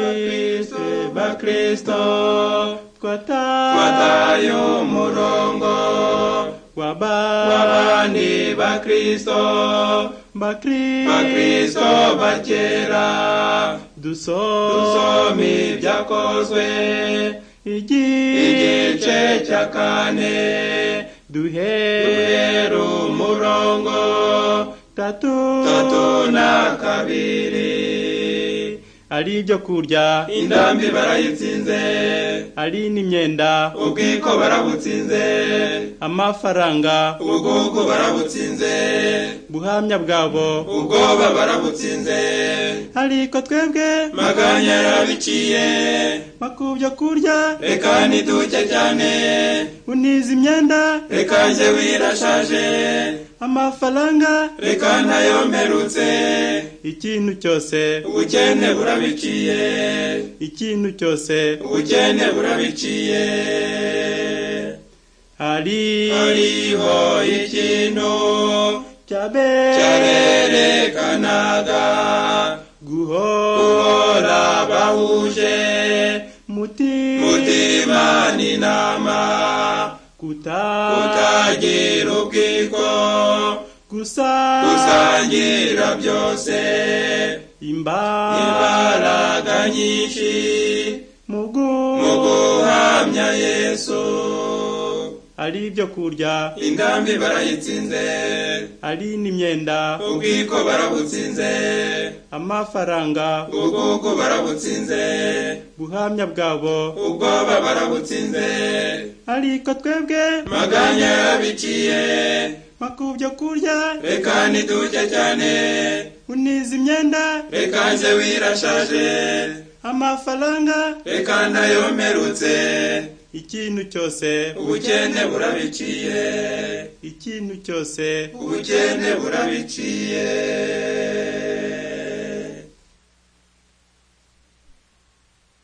bakristo bakristo twatayo twatayo umurongo wabandi abandi bakristo bakristo bakristo ba kera dusoma dusoma ibyakozwe igice cya kane duhera duhera umurongo tatu tatu na kabiri ari ibyo kurya indambi barayitsinze ari n'imyenda ubwiko barabutsinze amafaranga ubugugu barabutsinze buhamya bwabo ubwoba barabutsinze ariko twebwe maganya yarabiciye makubyo kurya reka ntiduke cyane uniza imyenda reka njye wirashaje amafaranga reka nayo mperutse ikintu cyose ubukene burabiciye ikintu cyose ubukene burabiciye hari hariho ikintu cyabe cyarerekanaga guhora guhora bahuje muti mutima n'inama kuta utagira ubwiko gusa gusangira byose imba imbaraga nyinshi mugu mu guhamya yesu ari ibyo kurya indambi barayitsinze ari n'imyenda ubwiko barabutsinze amafaranga ubugugu barabutsinze buhamya bwabo ubwoba barabutsinze ariko twebwe maganya yarabiciye makubyo kurya reka ntiduke cyane uniza imyenda reka nje wirashaje amafaranga reka nayo mperutse ikintu cyose ubukene burabiciye ikintu cyose ubukene burabiciye